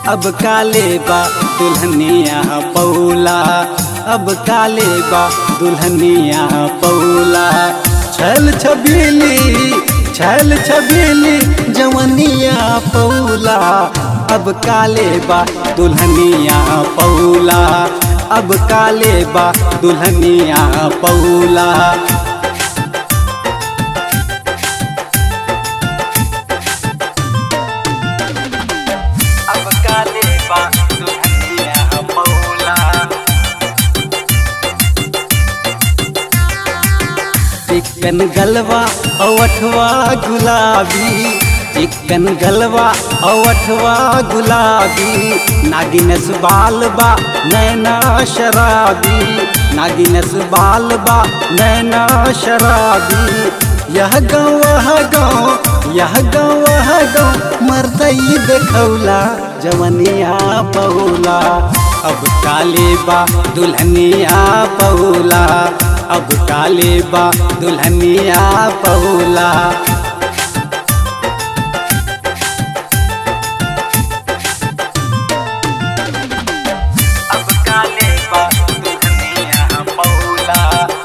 अब काले बा दुल्हनिया पौला अब काले बा दुल्हनिया पौला छल छबीली छल छबीली जवनिया पौला अब काले बा दुल्हनिया पौला अब काले बा दुल्हनिया पौला अब काले बा दुल्हनिया पौला चिकन गलवा अवठवा गुलाबी चिकन गलवा अवठवा गुलाबी नागिनस बाल बा नैना शराबी नागिनस बाल बा नैना शराबी यह गाँव वह गाँव यह गाँव वह गाँव मरदई देखौला जवनिया पौला अब काले बा दुल्हनिया पौला अब काले बा दुल्हनिया पौला अब काले बा दुल्हनिया पौला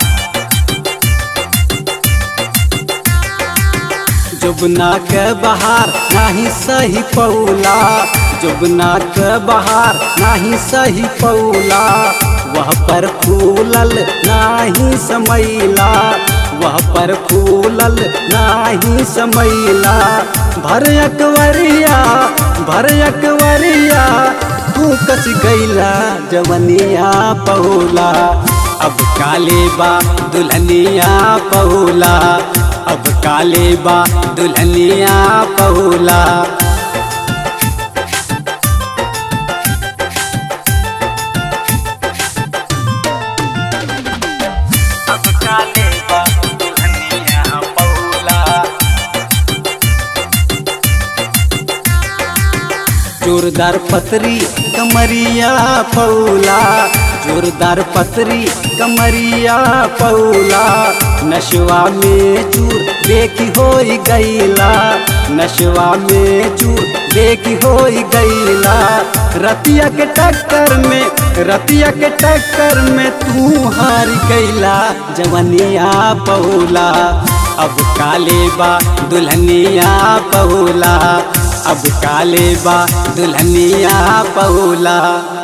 जुबना के बहार नाही सही पौला जुबना के बहार नाही सही पौला वह पर फूलल नाही समैला वह पर फूलल नाही समैला भर अकवरिया भर अकवरिया तू कस गैला जवनिया पौला अब काले बा दुल्हनिया पौला अब काले बा दुल्हनिया पौला अब काले बा दुल्हनिया पौला जोरदार पतरी कमरिया पौला जोरदार पतरी कमरिया पौला नशवा में चूर देखी होई गईला नशवा में चूर देखी होई गईला रतिया के टक्कर में रतिया के टक्कर में तू हार गईला जवनिया पौला अब काले बा दुल्हनिया पौला अब काले बा दुल्हनिया पौला